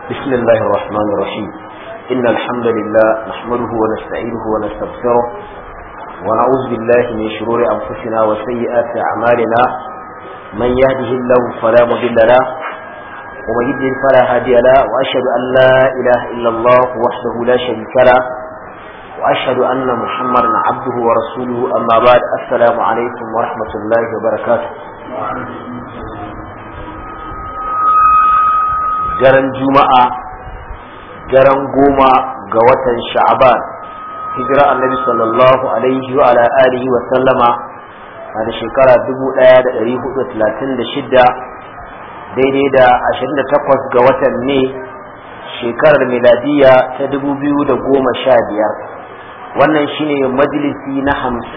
بسم الله الرحمن الرحيم إن الحمد لله نحمده ونستعينه ونستغفره ونعوذ بالله من شرور أنفسنا وسيئات أعمالنا من يهده الله فلا مضل له ومن يضلل فلا هادي له وأشهد أن لا إله إلا الله وحده لا شريك له وأشهد أن محمدا عبده ورسوله أما بعد السلام عليكم ورحمة الله وبركاته daren juma'a daren goma ga watan sha'aban hijira annabi sallallahu alaihi wa ala alihi wa sallama a da shekara 1436 daidai da 28 ga watan ne shekarar miladiya ta 2015 wannan shine majalisi na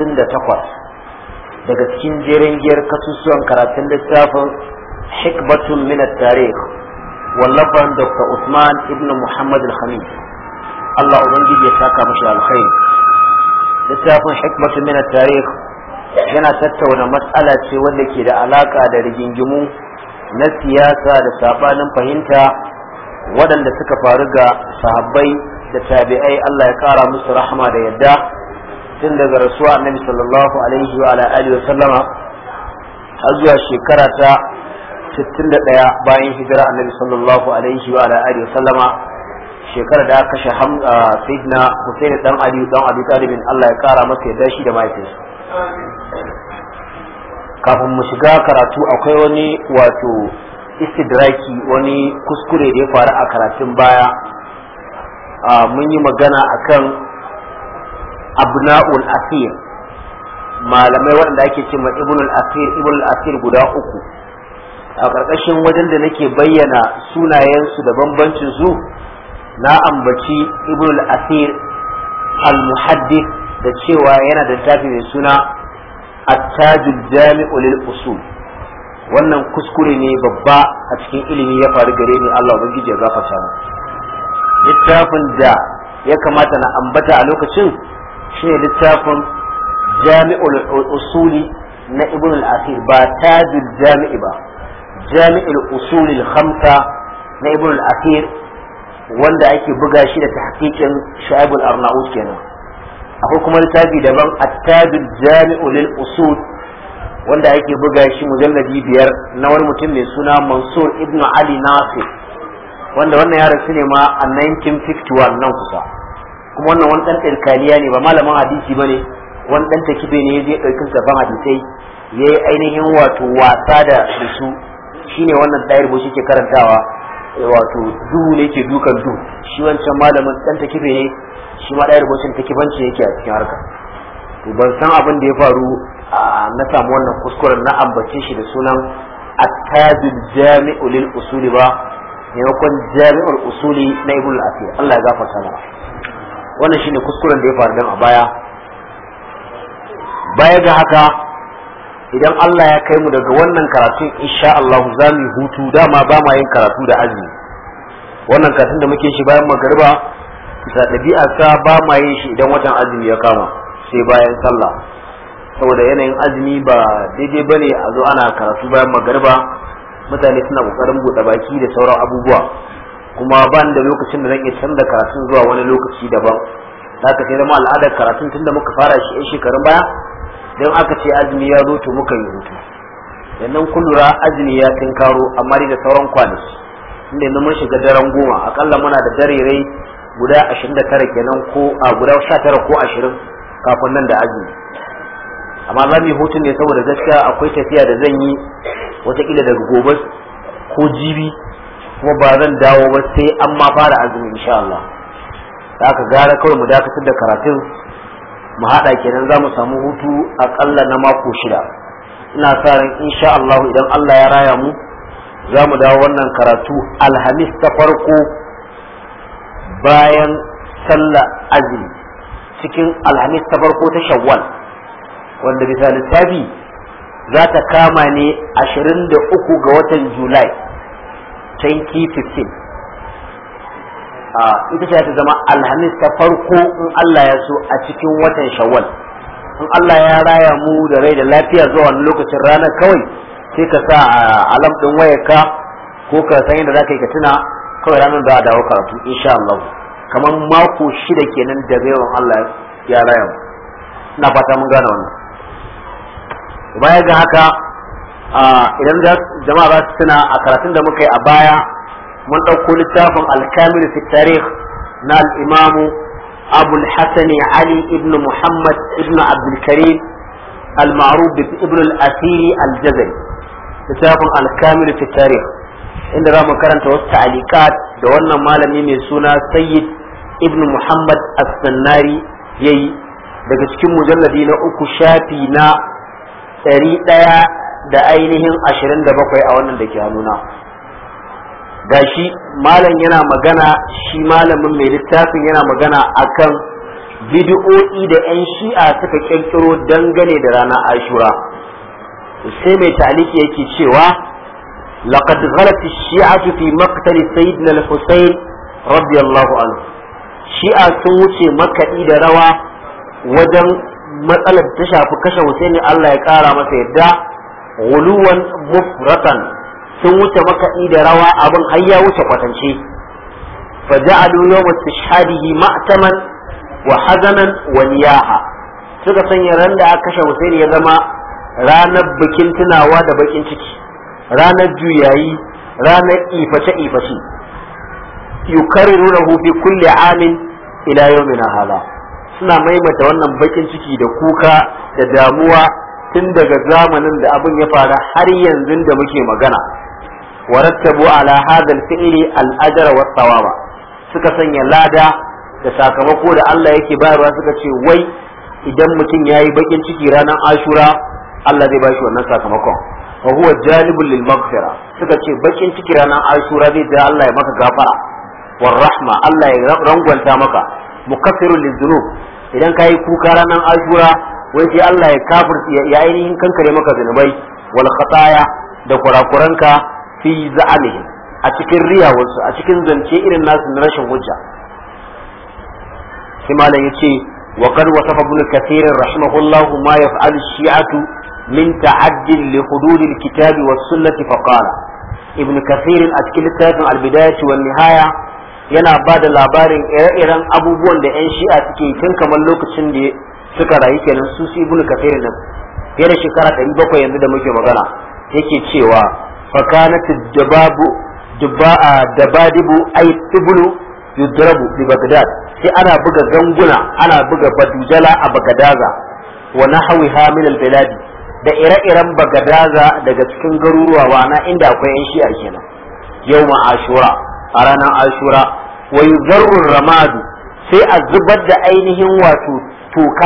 58 daga cikin jerin giyar kasusuwan karatun littafin hikbatun min at-tarikh wallafan dr usman ibn muhammad al-khamis allah ubangiji ya saka mashi alkhairi littafin hikmatu min tarikh yana tattauna matsala ce wanda ke da alaka da rigingimu na siyasa da sabanin fahimta waɗanda suka faru ga sahabbai da tabi'ai allah ya kara musu rahama da yadda tun daga rasuwa annabi sallallahu alaihi wa ala alihi wa sallama har zuwa shekara ta 61 bayan hijira annabi sallallahu alaihi wa ala alihi sallama shekarar da aka kashe sayyidina Hussein dan Ali dan Abi Talib Allah ya kara masa yadda shi da mahaifinsa kafin mu shiga karatu akwai wani wato istidraki wani kuskure da ya faru a karatun baya mun yi magana akan abna'ul asir malamai waɗanda ake cewa ibnul asir ibnul asir guda uku a ƙarƙashin wajen da nake bayyana sunayensu da bambancin su na ambaci ibn al-asir al-muhaddith da cewa yana da tafi mai suna at-tajul jami'u lil usul wannan kuskure ne babba a cikin ilimi ya faru gare ni Allah ubangiji ya gafarta mu littafin da ya kamata na ambata a lokacin shine littafin jami'ul usuli na ibn al-asir ba tajul jami'i ba جامع الأصول الخمسة na ibn al-akhir wanda ake buga shi da tahqiqin Shu'aib al-Arnaut kenan akwai kuma littafi daban at-tajul jami'u lil usul wanda ake buga shi mujalladi biyar na wani mutum mai suna Mansur ibn Ali Nasir wanda wannan ya rasu ne ma a 1951 nan kusa kuma wannan wani dan tsirkaniya ne ba malamin hadisi bane wani dan takibe ne ya je ɗaukin saban hadisai yayi ainihin wato wasa da su shine wannan ɗayar bo ke karantawa wato duhu ne ke dukan duhu shi wancan malamin dan ta kife ne shi ma ɗayar bocin ta kifanci yake a cikin harka to ban san abin da ya faru na samu wannan kuskuren na ambace shi da sunan attajul jami'u lil usuli ba maimakon jami'ul usuli na ibn al-asir Allah ya gafarta mana wannan shine kuskuren da ya faru dan a baya baya ga haka idan Allah ya kai mu daga wannan karatun insha Allah za mu hutu dama ba ma yin karatu da azumi wannan karatun da muke shi bayan magariba bisa ɗabi'a sa ba ma yin shi idan watan azumi ya kama sai bayan sallah saboda yanayin azumi ba daidai bane a zo ana karatu bayan magariba mutane suna kokarin buɗe baki da sauran abubuwa kuma ba da lokacin da zan iya canza karatun zuwa wani lokaci daban haka sai zama al'adar karatun tunda muka fara shi 'yan shekarun baya don aka ce azumi ya zo to muka yi hutu yannan kun lura azumi ya karo amma da sauran kwanaki inda yanzu mun shiga daren goma akalla muna da darerai guda ashirin da tara kenan ko a guda sha tara ko ashirin kafin nan da azumi amma za mu yi hutun ne saboda gaskiya akwai tafiya da zan yi watakila daga gobe ko jibi kuma ba zan dawo ba sai an ma fara azumi insha Allah da aka gara kawai mu dakatar da karatun mu haɗa kenan za mu samu hutu aƙalla na mako shida ina sa ran insha Allah idan Allah ya raya mu za mu dawo wannan karatu alhamis ta farko bayan sallah azumi cikin alhamis ta farko ta shawwal wanda bisa lissafi za ta kama ne 23 ga watan julai 2015 ita ce ta zama alhamis ta farko in Allah ya so a cikin watan shawwal in Allah ya raya mu da rai da lafiya zuwa wani lokacin ranar kawai sai ka sa alam ɗin wayarka ko ka san yadda za ka yi ka tuna kawai ranar za a dawo karatu insha Allah kamar mako shida kenan da yawan Allah ya raya mu ina fata mun gane wannan baya ga haka idan jama'a za su tuna a karatun da muka yi a baya mun ɗauko littafin alkamil fi tarikh na al-imamu abu al-hasan ali ibn muhammad ibn abdul karim al-ma'ruf ibn al-asiri al-jazari littafin alkamil fi tarikh inda za mu karanta wasu ta'alikat da wannan malami mai suna sayyid ibn muhammad as-sannari yayi daga cikin mujalladi na uku shafi na ɗari ɗaya da ainihin ashirin da bakwai a wannan da ke hannuna gashi malam yana magana shi malamin mai littafin yana magana akan bidi'o'i da 'yan shi'a suka kirkiro dangane da ranar ashura sai mai taliki yake cewa laqad ghalat ash-shi'atu fi maqtal sayyidina al-husayn radiyallahu anhu shi'a sun wuce makaɗi da rawa wajen matsalar ta shafi kashe Husaini Allah ya ƙara masa yadda guluwan mufratan sun wuce makaɗi da rawa abin har ya wuce kwatance fa ja'alu yawm istishhadihi ma'taman wa hazanan wa niyaha suka sanya ran da aka kashe Husaini ya zama ranar bikin tunawa da bakin ciki ranar juyayi ranar iface iface yukarrirunahu fi kulli amin ila yawmina hala suna maimaita wannan bakin ciki da kuka da damuwa tun daga zamanin da abin ya fara har yanzu da muke magana warattabu ala hadal fi'li al-ajra wa thawaba suka sanya lada da sakamako da Allah yake bayarwa suka ce wai idan mutum yayi bakin ciki ranar Ashura Allah zai bashi wannan sakamakon wa huwa jalibul lil maghfira suka ce bakin ciki ranar Ashura zai da Allah ya maka gafara war rahma Allah ya rangwanta maka mukaffirun lizunub idan ka yi kuka ranar ashura wai sai Allah ya kafir ya ainihin kankare maka zunubai wal khataya da kurakuranka fi za'amihim a cikin riyawarsu a cikin zance irin nasu na rashin hujja sai malam yace wa qad wasafa ibn kathir rahimahullah ma yaf'alu shi'atu min ta'addin li hudud al-kitab was sunnah fa qala ibn kathir a cikin littafin al-bidayah wan nihaya yana ba da labarin ire-iren abubuwan da 'yan shi'a suke tun kamar lokacin da suka rayu kenan su su ibnu kafir nan fiye da shekara ɗari bakwai yanzu da muke magana yake cewa fakanat dababu dabadibu ay tibulu yudrabu bi bagdad sai ana buga ganguna ana buga badujala a bagadaza wa nahwiha min al da ire-iren bagadaza daga cikin garuruwa wana inda akwai 'yan shi'a kenan yau ashura a ranar ashura wa yuzarrun ramadu sai a zubar da ainihin wato toka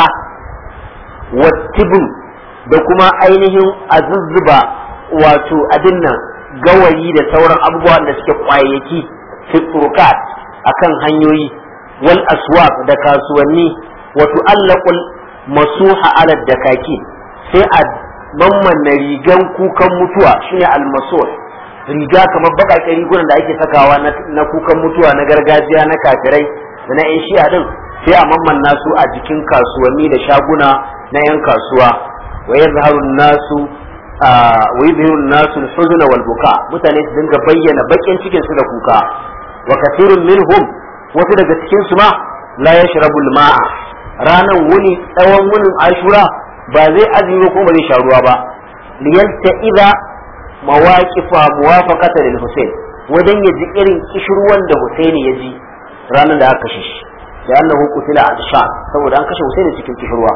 wattibin da kuma ainihin a zuzzuba wato abin nan gawayi da sauran abubuwan da suke kwayayyaki fi turkat akan hanyoyi wal aswaq da kasuwanni wato allaqul masuha ala dakaki sai a mammanna rigan kukan mutuwa shine al-masuh riga kamar baƙaƙen rigunan da ake sakawa na kukan mutuwa na gargajiya na kafirai da na 'yan shi'a din sai a mammanna su a jikin kasuwanni da shaguna na 'yan kasuwa wa yazharu nasu wa yuzhiru nasu al-huzn wal buka mutane su dinga bayyana bakin cikin su da kuka wa kathirun minhum wasu daga cikin su ma la yashrabu al-ma'a ranan wuni tsawon wunin ashura ba zai azumi ko ba zai sha ruwa ba liyalta idza mawaƙifa muwafaqata lil Hussein wajen ya ji irin kishirwan da Husaini ya ji ranar da aka kashe shi da annahu qutila a Sham saboda an kashe Husaini cikin kishirwa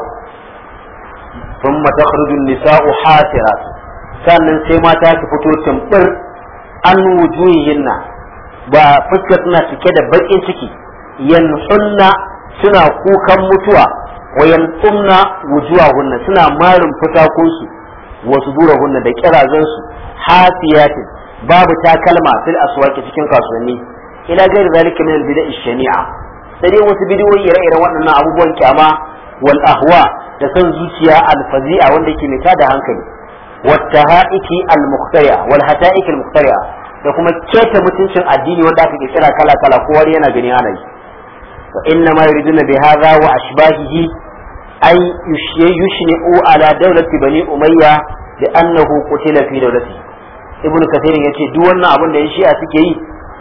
thumma takhruju an-nisa'u hasirat sannan sai mata su fito tumbur an wujuhihinna ba fuskar suna cike da bakin ciki yanhunna suna kukan mutuwa wa yanqumna wujuhahunna suna marin fitakunsu wasu durahunna da kirazansu hafiyatin babu takalma fil aswaqi cikin kasuwanni ila gairi zalika min al-bid'a shania sai dai wasu bidiyoyi ire-iren waɗannan abubuwan kyama wal ahwa da san zuciya al-fazi'a wanda yake mai da hankali wat tahaiki al-muqtari'a wal hata'ik al-muqtari'a da kuma keta mutuncin addini wanda aka kira kala kala kowa yana gani ana yi wa inna ma yuriduna bi hadha wa ashbahihi ay yushni'u ala dawlati bani umayya da annahu qutila fi dawlati ibnu kathir yace duk wannan abin da ya shi'a suke yi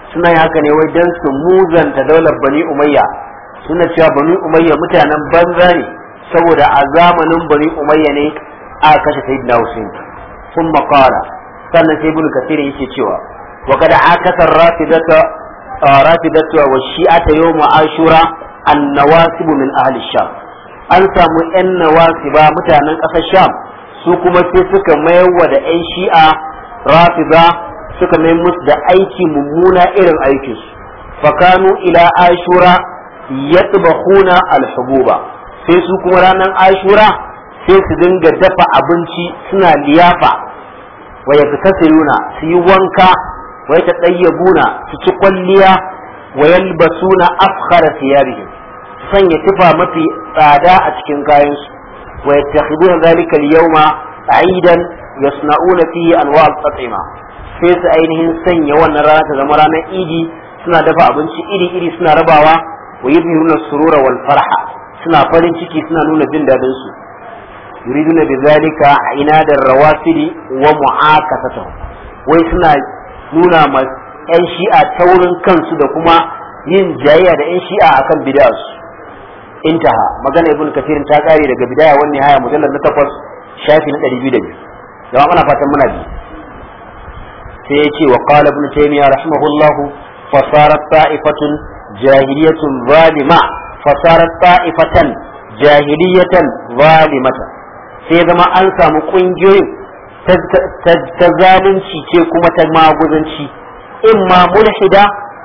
suna yin haka ne wai dan su muzanta daular bani umayya suna cewa bani umayya mutanen banza ne saboda a zamanin bani umayya ne aka kashe sayyidina Hussein sun makara sannan sai ibn kasir yake cewa wa kada akasar rafidata rafidatu wa shi'ata yawm ashura an-nawasib min ahli sham an samu yan nawasiba mutanen ƙasar sham su kuma sai suka mayarwa da yan shi'a rafida suka mai musu da aiki mummuna irin aikinsu fakanu ila ashura yatbahuna al-hububa sai su kuma ranar ashura sai su dinga dafa abinci suna liyafa wa yaktasiruna su yi wanka wa yatadayyabuna su ci kwalliya wa yalbasuna afkhara thiyabihim sanya tufa mafi tsada a cikin kayansu wa yattakhiduna dhalika al-yawma aidan yasna'una fihi anwa' al-at'ima sai su ainihin sanya wannan rana ta zama ranar idi suna dafa abinci iri-iri suna rabawa wa yuzhiruna surura wal farha suna farin ciki suna nuna jin dadin su yuriduna bi zalika inadar rawafidi wa mu'akasatuhum wai suna nuna ma yan shi'a taurin kansu da kuma yin jayayya da yan shi'a akan bid'arsu intaha magana ibn kafirin ta kare daga bidaya wani haya mujallar na takwas shafi na ɗari biyu da biyu jama'a muna fatan muna biyu sai ya ce wa qala ibn taymiya rahimahullah fasarat ta'ifatun jahiliyatun zalima fasarat ta'ifatan jahiliyatan zalimatan sai zama an samu kungiyoyin ta zalunci ce kuma ta maguzanci imma mulhida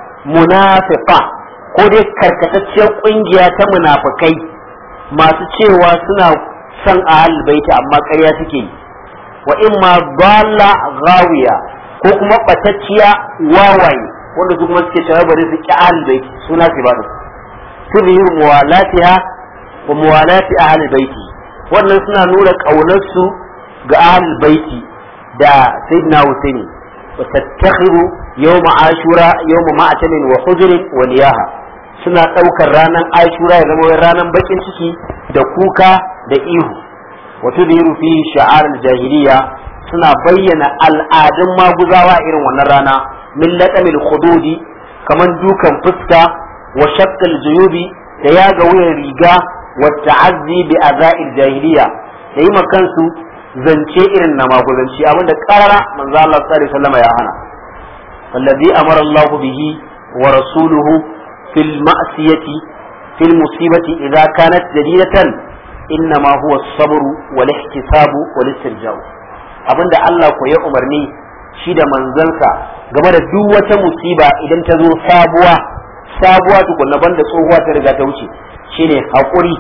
munafiqa ko dai karkatacciyar kungiya ta munafikai masu cewa suna son ahal baiti amma ƙarya suke yi wa imma dalla ghawiya ko kuma batacciya wawaye wanda su kuma suke cewa bari su ki ahal baiti suna su ba da tudhiru muwalatiha wa muwalati ahal baiti wannan suna nuna ƙaunarsu ga ahal baiti da sayyidina Husaini wa tattakhiru yawma ashura yawma ma'atamin wa hujrin wa niyaha suna ɗaukar ranar ashura ya zama ranar bakin ciki da kuka da ihu wato da fi sha'ar jahiliya suna bayyana al'adun maguzawa irin wannan rana min laƙamil khududi kaman dukan fuska wa shakkal juyubi da yaga wuyan riga wa ta'azzi bi aza'il jahiliya da yi kansu zance irin na maguzanci abinda karara manzo Allah sallallahu alaihi wasallam ya hana wallazi amara Allah bihi wa rasuluhu في المأسية في المصيبة إذا كانت جديدة إنما هو الصبر والاحتساب والاسترجاع abin da Allah ko ya umarni shi da manzansa game da duk wata musiba idan ta zo sabuwa sabuwa tukunna banda tsohuwa ta riga ta wuce shine haƙuri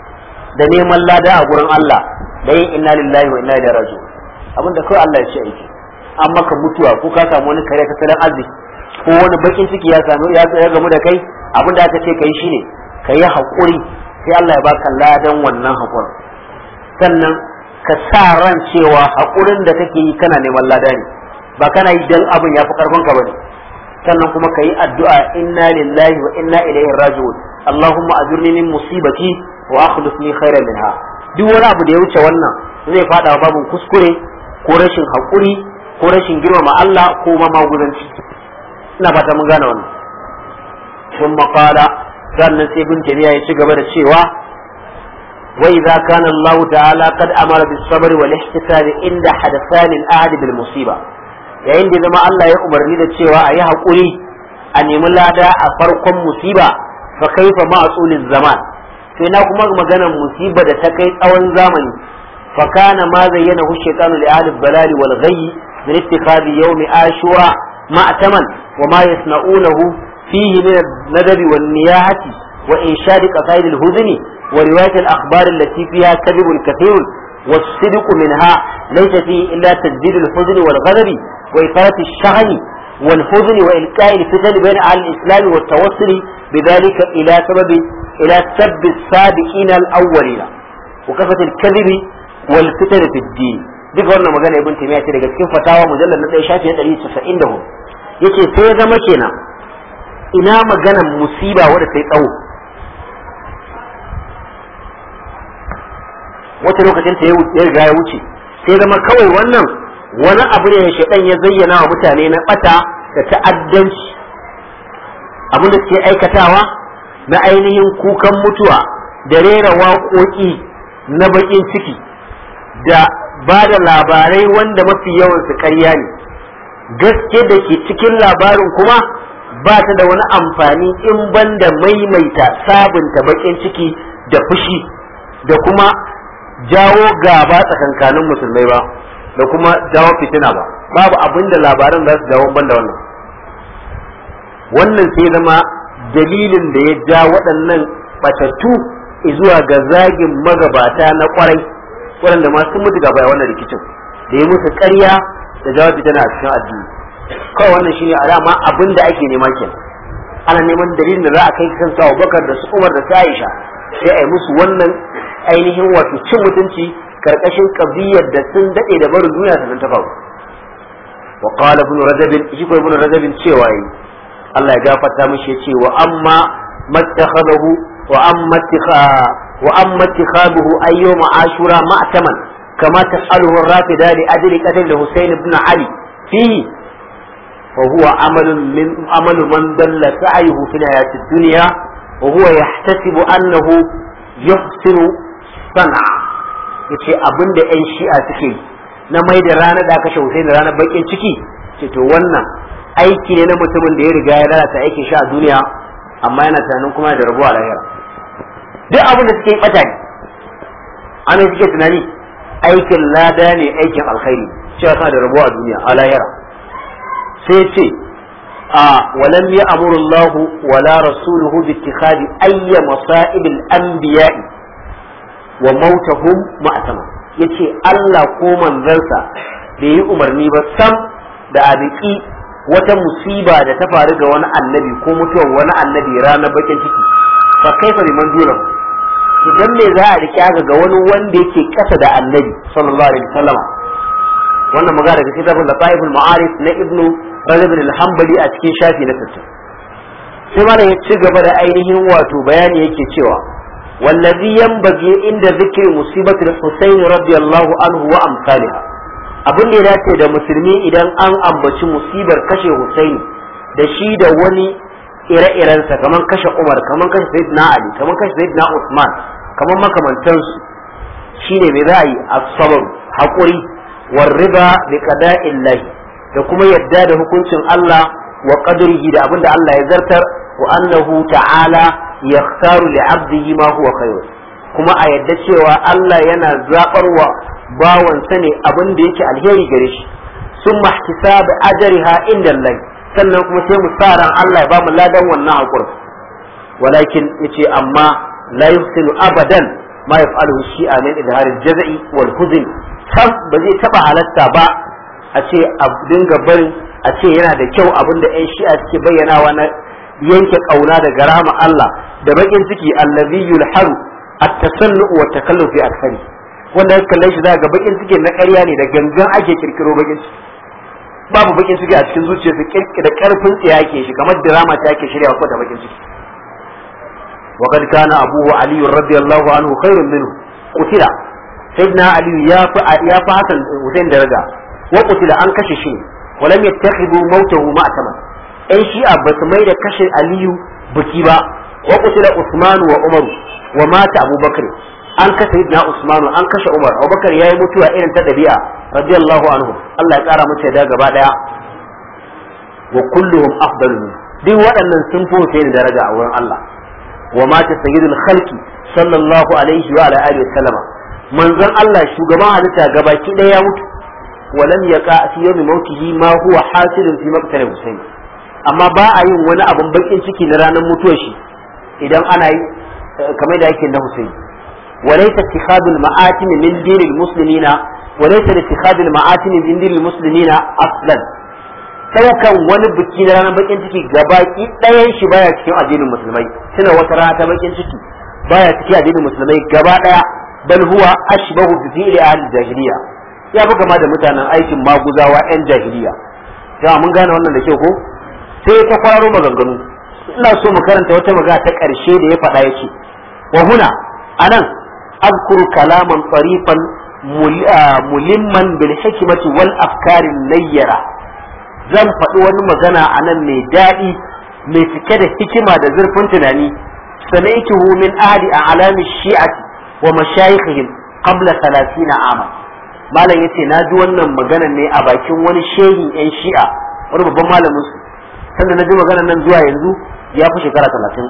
da neman lada a gurin Allah da yin inna lillahi wa inna ilaihi raji'un abin da kawai Allah ya ce aiki an maka mutuwa ko ka samu wani kare tattalin arziki ko wani bakin ciki ya samu ya gamu da kai abin da aka ce kai shine ka yi haƙuri sai Allah ya baka ladan wannan haƙurin sannan ka sa ran cewa haƙurin da kake yi kana neman lada ne ba kana yi dan abin ya fi karfin ka bane sannan kuma ka yi addu'a inna lillahi wa inna ilaihi raji'un Allahumma ajurni min musibati wa akhlifni khairan minha duk wani abu da ya wuce wannan zai fada babun kuskure ko rashin haƙuri ko rashin girmama Allah ko ma maguzanci ina fata mun gane wannan sun maƙala sannan sai bin jami'a ya ci gaba da cewa wa idza kana Allah ta'ala qad amara bis sabr wal ihtisab inda hadathan al ahd bil musiba yayin da zama Allah ya umarni da cewa a yi haƙuri a nemi lada a farkon musiba fa kaifa ma'sulil zaman sai na kuma maganar musiba da ta kai tsawon zamani fa kana ma zayyana hu shaytanu li ahli balali wal ghayyi min ittikhadi yawmi ashura ma'taman wa ma yasna'unahu فيه من الندب والنياحة وإنشاد قصائد الهزن ورواية الأخبار التي فيها كذب كثير والصدق منها ليس فيه إلا تجديد الحزن والغضب وإثارة الشغن والحزن وإلقاء الفتن بين أهل الإسلام والتوصل بذلك إلى سبب إلى سب السابقين الأولين وكفة الكذب والفتن في الدين duk wannan magana ibn taymiya ce daga cikin fatawa mujallal na 1 shafi 194 yace sai ya zama kenan ina maganan musiba wadda ta yi tsawo wata lokacin ta ya riga ya wuce sai zama kawai wannan wani abu ne shaidan ya zayyana wa mutane na bata da ta'addanci abin da suke aikatawa na ainihin kukan mutuwa da rera waƙoƙi na baƙin ciki da ba da labarai wanda mafi yawan su ƙarya ne gaske da ke cikin labarin kuma ba ta da wani amfani in banda maimaita sabunta baƙin ciki da fushi da kuma jawo gaba tsakankanin musulmai ba da kuma jawo fitina ba babu abin da labaran za su jawo banda wannan wannan sai zama dalilin da ya ja waɗannan batattu zuwa ga zagin magabata na kwarai waɗanda ma sun mutu gaba wannan rikicin da ya musu ƙarya da jawo fitina a cikin addini kawai wannan shine alama abin da ake nema kenan ana neman dalilin da za a kai kan sa Bakar da su Umar da su Aisha sai a yi musu wannan ainihin wato cin mutunci karkashin kabiyar da sun dade da barin duniya sannan ta faru wa qala ibn rajab shi ko ibn rajab cewa yi Allah ya gafarta mishi yace wa amma mattakhadahu wa amma wa amma ittikhaduhu ayyum ashura ma'taman kama tas'aluhu ar-rafida li ajli qatl Husayn ibn Ali fihi وهو عمل من عمل من دل سعيه في الحياة الدنيا وهو يحتسب أنه يحسن صنع yace abin da 'yan shi'a suke na mai da rana da aka shautai da ranar bakin ciki ce to wannan aiki ne na mutumin da ya riga ya lalata aikin shi a duniya amma yana tunanin kuma da rabuwa lahira duk abin da suke yi bata ne ana suke tunani aikin lada ne aikin alkhairi cewa kana da rabuwa a duniya a lahira sai ce a walam ya amurullahu wala rasuluhu bi ittikhadi ayya masa'ibil anbiya'i wa mautahum ma'tama yace Allah ko manzansa bai yi umarni ba sam da abiki wata musiba da ta faru ga wani annabi ko mutuwar wani annabi ranar bakin ciki fa kaifa liman dunan idan me za a rike ga wani wanda yake kasa da annabi sallallahu alaihi wasallama wannan magana daga kitabul lataiful ma'arif na ibnu rajab al-hanbali a cikin shafi na 60 sai malam ya ci gaba da ainihin wato bayani yake cewa wallazi yanbaghi inda zikri musibatul husayn radiyallahu anhu wa amsalha abin da ya dace da musulmi idan an ambaci musibar kashe husaini da shi da wani ire-irensa kamar kashe umar kamar kashe sayyidina ali kamar kashe sayyidina usman kamar makamantansu shine mai ra'ayi as-sabr haƙuri والرضا بقضاء الله da kuma yadda da hukuncin Allah wa qadrihi da abinda Allah ya zartar wa annahu ta'ala yakhtaru li 'abdihi ma huwa khayr kuma a yadda cewa Allah yana zabar wa bawan sa ne abin da yake alheri gare shi summa ihtisab ajriha inda Allah sannan kuma sai mu sa ran Allah ya ba mu ladan wannan hakuri walakin yace amma la yuhsinu abadan ma yaf'aluhu shi'a min idhar al-jaz'i wal huzn sam ba zai taba halatta ba a ce a dinga barin a ce yana da kyau abin da 'yan shi'a suke bayyanawa na yanke kauna daga rahama Allah da bakin ciki allazi yulharu at-tasannu wa takallu fi akthari wanda kalle shi ga bakin ciki na ƙarya ne da gangan ake kirkiro bakin ciki babu bakin ciki a cikin zuciyarsa kirki da karfin tsiya yake shi kamar drama ta yake shirya ko da bakin ciki وقد كان أبوه علي رضي الله عنه خير منه قتل سيدنا علي يا يا حسن حسين درجة وقتل أن كشش ولم يتخذوا موته معتما أي شيء بس ما إذا كش علي بكيبا وقتل عثمان وعمر ومات أبو بكر an kashe sayyidina Usman an kashe Umar Abubakar yayi mutuwa irin ta dabi'a radiyallahu anhu Allah ya kara mace da gaba daya wa kulluhum afdalu min duk waɗannan sun fi ni daraja a wurin Allah wa mata sayyidul khalqi sallallahu alaihi wa ala alihi wasallama manzon Allah shugaban halitta gabaki ɗaya ya mutu walam yaqa fi yawmi mautihi ma huwa hasilun fi maqtal Husayn amma ba a yin wani abun bakin ciki na ranar mutuwar shi idan ana yi kamar da yake na Husayn وليس اتخاذ المآتم من دين المسلمين وليس اتخاذ المآتم من دين المسلمين أصلا daukan wani biki na ranar bakin ciki gabaki ɗayan shi baya cikin addinin musulmai suna wata rana ta bakin ciki baya cikin addinin musulmai gaba ɗaya bal huwa ashbahu bi fi'li ahli jahiliya ya fi kama da mutanen aikin maguzawa yan jahiliya jama'a mun gane wannan da kyau ko sai ta kwararo maganganu ina so mu karanta wata magana ta ƙarshe da ya faɗa yace wa huna anan azkuru kalaman tarifan mulimman bil hikmati wal afkarin layyara zan faɗi wani magana a nan mai daɗi mai cike da hikima da zurfin tunani sami'tuhu min ahli a'lami shi'ati wa mashayikhihim qabla 30 ama malam yace na ji wannan magana ne a bakin wani shehin yan shi'a wani babban malamin su sanda na ji maganar nan zuwa yanzu ya fi shekara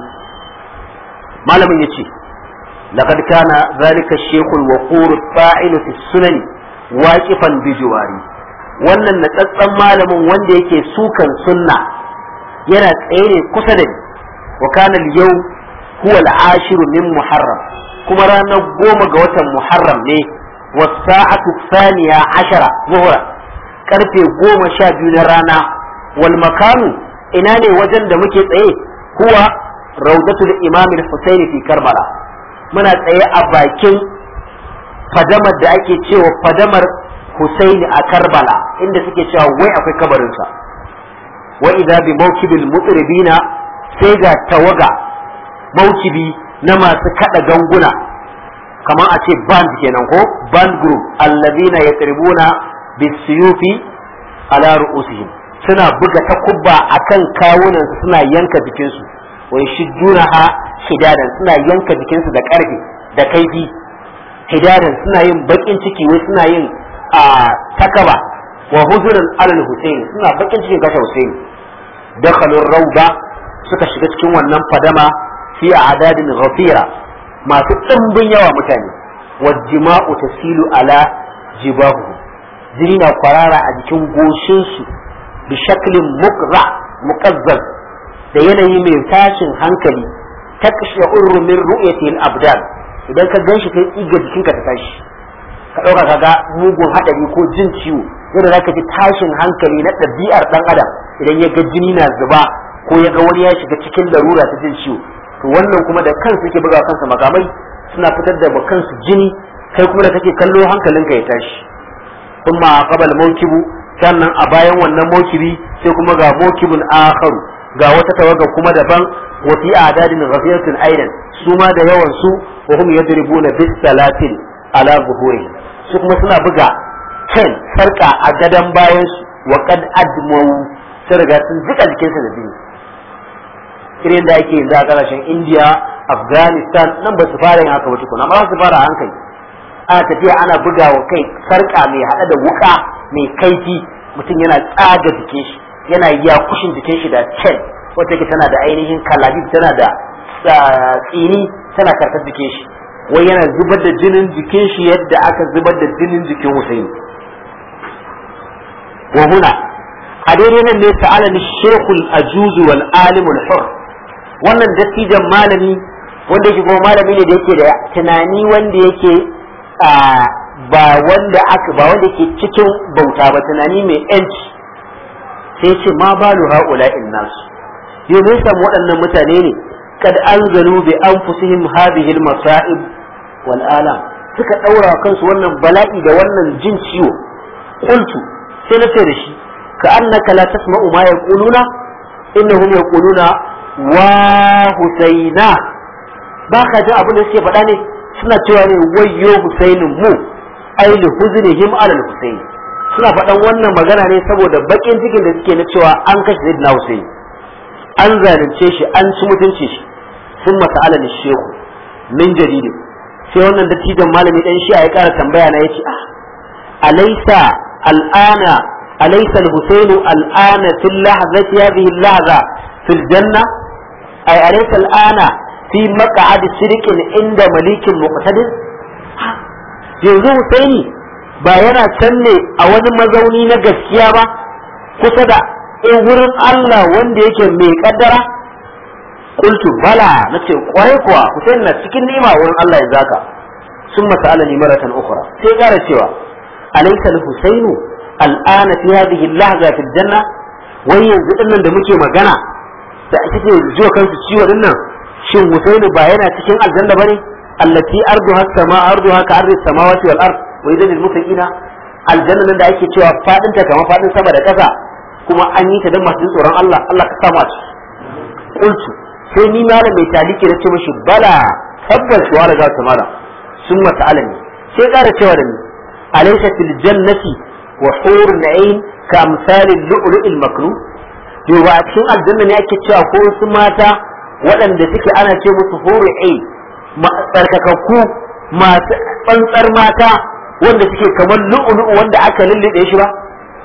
30 malamin yace لقد كان ذلك الشيخ الوقور الفاعل في السنن واقفا بجواري wannan natsatsen malamin wanda yake sukan sunna yana tsaye ne kusa da ni wa kana yau huwa al-ashir min muharram kuma ranar goma ga watan muharram ne wa sa'atu thaniya ashara zuhra karfe goma sha biyu na rana wal makanu ina ne wajen da muke tsaye huwa rawdatul imam al-husayn fi karbala muna tsaye a bakin fadamar da ake cewa fadamar Husaini a Karbala inda suke cewa wai akwai kabarinsa wa idza bi mawkibil mutribina sai ga tawaga mawkibi na masu kada ganguna kamar a ce band kenan ko band group alladhina yatribuna bisuyufi ala ru'usihim suna buga takubba akan kawunan suna yanka jikinsu wa yashjunaha hidadan suna yanka jikinsu da karfe da kaifi hidadan suna yin bakin ciki wai suna yin a takaba wa huzurin alal husaini suna bakin cikin kashe husaini dakhalur rauda suka shiga cikin wannan fadama fi adadin ghafira masu ɗimbin yawa mutane wajima'u tasilu ala jibahu jini na kwarara a jikin goshinsu bi shaklin mukra muqazzaz da yanayi mai tashin hankali taqsha'urru min ru'yati al-abdan idan ka ganshi kai tsiga jikinka ta tashi ka dauka kaga mugun hadari ko jin ciwo yadda zaka ji tashin hankali na ɗabi'ar dan adam idan ya ga jini na zuba ko ya ga wani ya shiga cikin larura ta jin ciwo to wannan kuma da kansu yake buga kansa makamai suna fitar da kansu jini kai kuma da kake kallo hankalinka ya tashi kuma qabal mawkibu sannan a bayan wannan mawkibi sai kuma ga mawkibun akharu ga wata tawaga kuma daban wa fi adadin ghafiyatin aidan su ma da yawan su wa hum yadribuna bis salatin ala zuhurihim su kuma suna buga can sarka a gadan bayan su wa qad admu sun riga sun jika jikinsu da jini irin da ake yanzu a kasashen India Afghanistan nan ba su fara yin haka ba tukuna amma su fara hankali ana tafiya ana buga wa kai sarka mai hada da wuka mai kaifi mutum yana tsaga jikin shi yana yakushin jikin shi da cel wata ke tana da ainihin kalabi tana da tsini tana karkar jikin shi wai yana zubar da jinin jikin shi yadda aka zubar da jinin jikin Hussein wa huna a daidai nan ne ta'ala ni shekul ajuzu wal alimul hur wannan dattijan malami wanda yake kuma malami ne da yake da tunani wanda yake ba wanda aka ba wanda yake cikin bauta ba tunani mai yanci sai ce ma balu haula nasu yau ne samu waɗannan mutane ne kad anzalu bi anfusihim hadhihi al masa'ib wal alam suka daura kansu wannan bala'i da wannan jin ciwo qultu sai na ce da shi ka annaka la tasma'u ma yaquluna innahum yaquluna wa husaina ba ka ji abin da suke faɗa ne suna cewa ne wayyo husainin mu ai li huznihim ala husain suna faɗan wannan magana ne saboda bakin cikin da suke na cewa an kashe sayyidina husain an zalunce shi an ci mutunci shi sun masa ala shehu min jadidi sai wannan dattijan malami dan shi ya ƙara tambaya na yace ah alaysa al'ana alaysa al-husain al'ana fil lahzati hadhihi al-lahza fil janna ay alaysa al'ana fi maq'ad sirqin inda malikin muqtadir yanzu husaini ba yana can ne a wani mazauni na gaskiya ba kusa da in wurin Allah wanda yake mai kaddara qultu bala nace kwarai kuwa husaini na cikin ni'ima wurin Allah ya zaka sun mas'alani maratan ukhra sai kara cewa alaysa al-husainu al'ana fi hadhihi al-lahza fi janna wai yanzu dinnan da muke magana da kike jiwa kansu ciwo dinnan shin Husainu ba yana cikin aljanna bane allati arduha sama arduha ka ardi samawati wal ard wa idan lil muttaqina aljanna nan da ake cewa fadin ta kamar fadin sama da ƙasa kuma an yi ta dan masu tsoron Allah Allah ka samu a ci qultu sai ni malam mai taliki da ce mishi bala tabbas wa raga ta malam sun mata alami sai ƙara cewa da ni alaysa fil jannati wa hurun na'im ka amsalil lu'lu'il maknun to ba a cikin aljanna ne ake cewa ko wasu mata waɗanda suke ana ce musu huru ai tsarkakakku masu tsantsar mata wanda suke kamar lu'ulu'u wanda aka lullube shi ba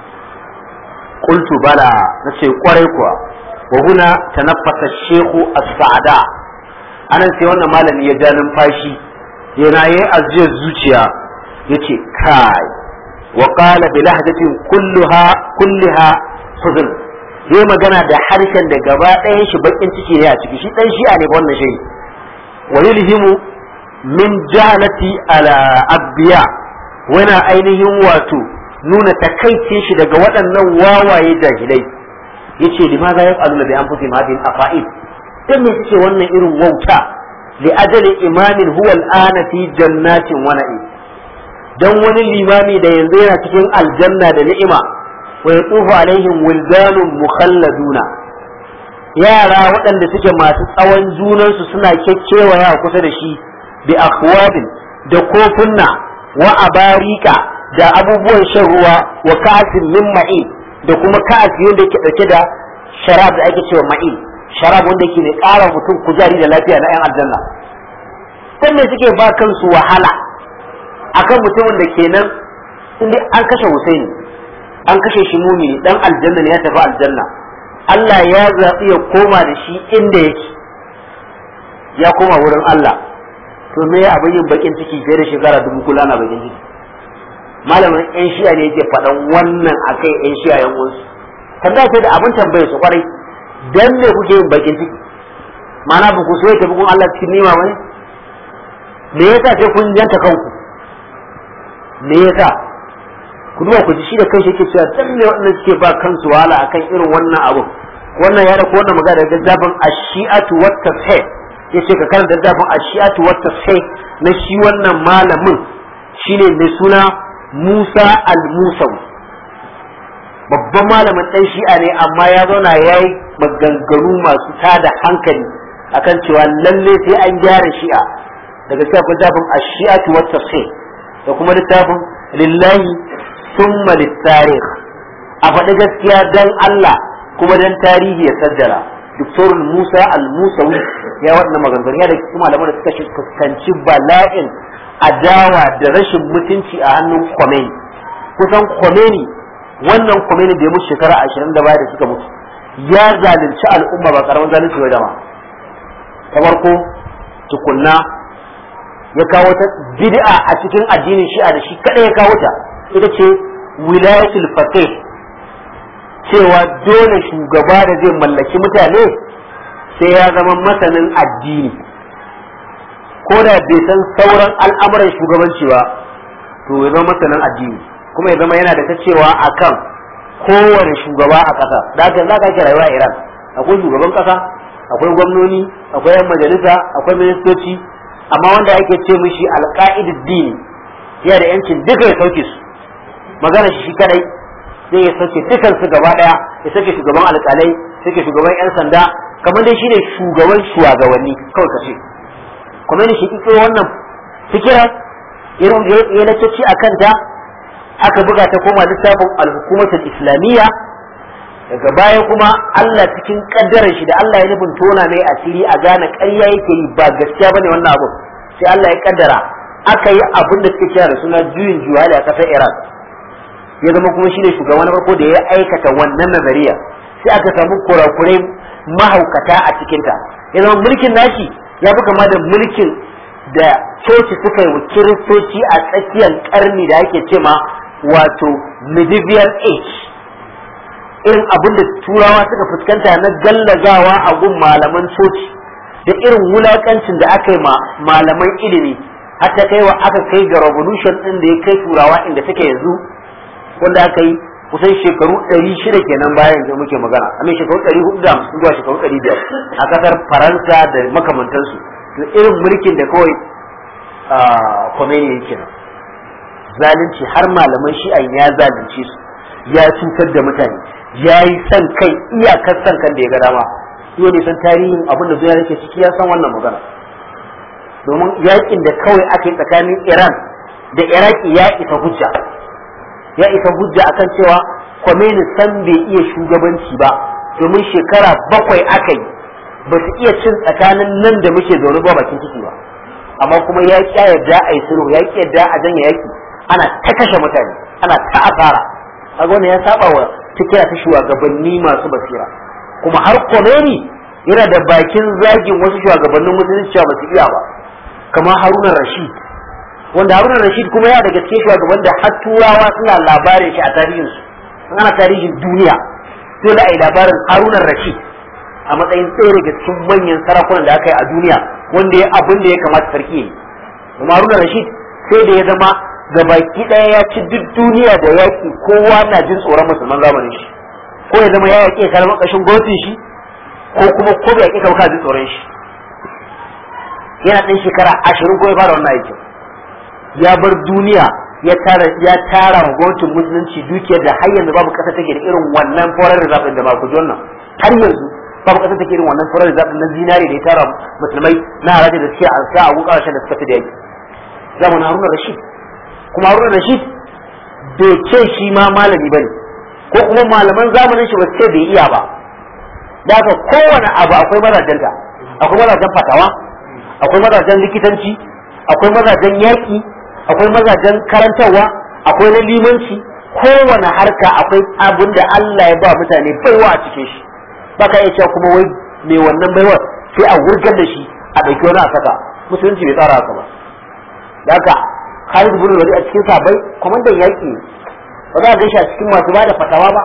qultu bala nace kwarai kuwa wa huna tanaffasa shehu as-sa'da anan sai wannan malami ya ja numfashi yana yi aziyar zuciya yace kai wa qala bi lahdatin kulluha kulliha huzn yayi magana da harshen da gaba ɗayan shi bakin ciki ne a ciki shi dan shi'a ne wannan shi wa yulhimu min jahalati ala abbiya wana ainihin wato nuna takaicin shi daga waɗannan wawaye jahilai yace limaza yaf'aluna bi anfusihim hadhihi al-afa'id dan me suke wannan irin wauta li ajali imamin huwa al-ana fi jannatin wa na'im dan wani limami da yanzu yana cikin aljanna da ni'ima wa yatufu alaihim wildanun mukhalladuna yara waɗanda suke masu tsawon junansu suna kekkewaya kusa da shi bi akwabin da kofunna wa abarika da abubuwan shan ruwa wa ka'asin min ma'in da kuma ka'asi wanda yake dauke da sharab da ake cewa ma'in sharab wanda yake ne ƙara mutum kuzari da lafiya na 'yan aljanna sai me suke ba kansu wahala akan mutumin da kenan inda an kashe Husaini an kashe shi mumini dan aljanna ne ya tafi aljanna Allah ya zaɓi ya koma da shi inda yake ya koma wurin Allah to me abin yin bakin ciki fiye da shekara dubu kula na bakin ciki malamin yan shi'a ne yake faɗan wannan akai yan shi'a yan wasu tambaya ce da abin tambaye su kwarai dan me kuke yin bakin ciki ma'ana ba ku so ya tafi kun Allah cikin nima bane me yasa sai kun janta kanku me yasa ku duba ku ji shi da kai shi yake cewa dan me wannan suke ba kansu wahala akan irin wannan abu wannan ya rako wannan magana daga zafin ash-shi'atu wat tafsir yace ka karanta zafin ash-shi'atu wat tafsir na shi wannan malamin shine mai suna Musa al-Musawi babban malamin dan shi'a ne amma ya zauna yayi maganganu masu tada hankali akan cewa lalle sai an gyara shi'a daga cikin akwai zafin ash-shi'atu wat tafsir da kuma littafin lillahi summa littarikh a faɗi gaskiya dan Allah kuma dan tarihi ya saddara Dr. Musa Al-Musawi ya waɗanda maganganu ya da kuma malaman da suka fuskanci bala'in adawa da rashin mutunci a hannun Khomeini kusan Khomeini wannan Khomeini da ya mutu shekara ashirin da baya da suka mutu ya zalunci al'umma ba karamin zalunci ba dama ta farko tukunna ya kawo ta bid'a a cikin addinin shi'a da shi kada ya kawo ta ita ce wilayatul faqih cewa dole shugaba da zai mallaki mutane sai ya zama masanin addini ko da bai san sauran al'amuran shugabanci ba to ya zama masanin addini kuma ya zama yana da ta cewa akan kowane shugaba a ƙasa da haka za ka ake rayuwa a Iran akwai shugaban ƙasa akwai gwamnoni akwai yan majalisa akwai ministoci amma wanda ake ce mishi alƙa'idud dini yana da yancin duka ya sauke su magana shi shi kadai zai ya sauke dukan su gaba daya ya sauke shugaban alƙalai sauke shugaban yan sanda kamar dai shine shugaban shugabanni kawai kace kuma ne shi kike wannan fikira irin da ya lacce a kanta aka buga ta koma littafin al-hukumatul islamiyya daga baya kuma Allah cikin kaddarar shi da Allah ya nufin tona mai asiri a gane ƙarya yake yi ba gaskiya bane wannan abu sai Allah ya kaddara aka yi abin da suke kira da suna juyin juhali a ƙasar Iraq ya zama kuma shine shugaba na farko da ya aikata wannan nazariya sai aka samu kurakurai mahaukata a cikinta ya zama mulkin nashi ya fi kama da mulkin da coci suka yi wa kiristoci a tsakiyar karni da ake ce ma wato medieval age irin abin da turawa suka fuskanta na gallazawa a gun malaman coci da irin wulakancin da aka yi ma malaman ilimi har ta kai wa aka kai ga revolution din da ya kai turawa inda take yanzu wanda aka yi kusan shekaru ɗari shida kenan bayan yanzu muke magana amin shekaru ɗari hudu da hamsin zuwa shekaru ɗari biyar a ƙasar faransa da makamantansu to irin mulkin da kawai Khomeini yake nan zalunci har malaman shi'an ya zalunce su ya cutar da mutane ya yi san kai iyakar san kan da ya ga dama iya ne san tarihin abin da zuwa yake ciki ya san wannan magana domin yakin da kawai ake tsakanin iran da iraki ya isa hujja ya isa hujja akan cewa Khomeini san bai iya shugabanci ba domin shekara bakwai aka yi ba su iya cin tsakanin nan da muke zaune ba bakin ciki ba amma kuma ya ƙi yadda a yi sulhu ya ƙi yadda a janye yaki ana ta kashe mutane ana ta asara kaga wannan ya saba wa fikira ta shugabanni masu basira kuma har Khomeini yana da bakin zagin wasu shugabannin musulunci cewa ba su iya ba kamar Haruna Rashid wanda Haruna Rashid kuma ya daga cikin shugaban da har turawa suna labarin shi a tarihinsu ana tarihin duniya sai da ai labarin Haruna Rashid a matsayin ɗaya daga cikin manyan sarakunan da aka yi a duniya wanda ya abin da ya kamata sarki yi kuma Haruna Rashid sai da ya zama gabaki ɗaya ya ci duk duniya da yaƙi kowa na jin tsoron musulman zamanin shi ko ya zama ya yaƙi ya kalmar ƙashin gwamnatin shi ko kuma ko bai yaƙi ka jin tsoron shi yana ɗan shekara ashirin ko ya fara wannan aikin ya bar duniya ya tara ya tara wa gwamnatin musulunci dukiyar da har yanzu babu ƙasa take da irin wannan foreign reserve da ba ku ji wannan har yanzu babu ƙasa take irin wannan foreign reserve na zinari da ya tara musulmai na haraji da suke an sa a gun ƙasashen da suka fi da yaki zamanin haruna rashid kuma haruna rashid bai ce shi ma malami ba ne ko kuma malaman zamanin shi ba su ce bai iya ba da haka kowane abu akwai mazajenta akwai mazajen fatawa akwai mazajen likitanci akwai mazajen yaƙi akwai mazajen karantarwa akwai na limanci kowane harka akwai abin da Allah ya ba mutane baiwa a cikin shi baka iya cewa kuma wai mai wannan baiwa sai a wurgar da shi a ɗauki wani a saka musulunci bai tsara haka ba da haka Khalid bin Walid a cikin sabai kwamandan yaƙi ba za a gaishe a cikin masu ba da fatawa ba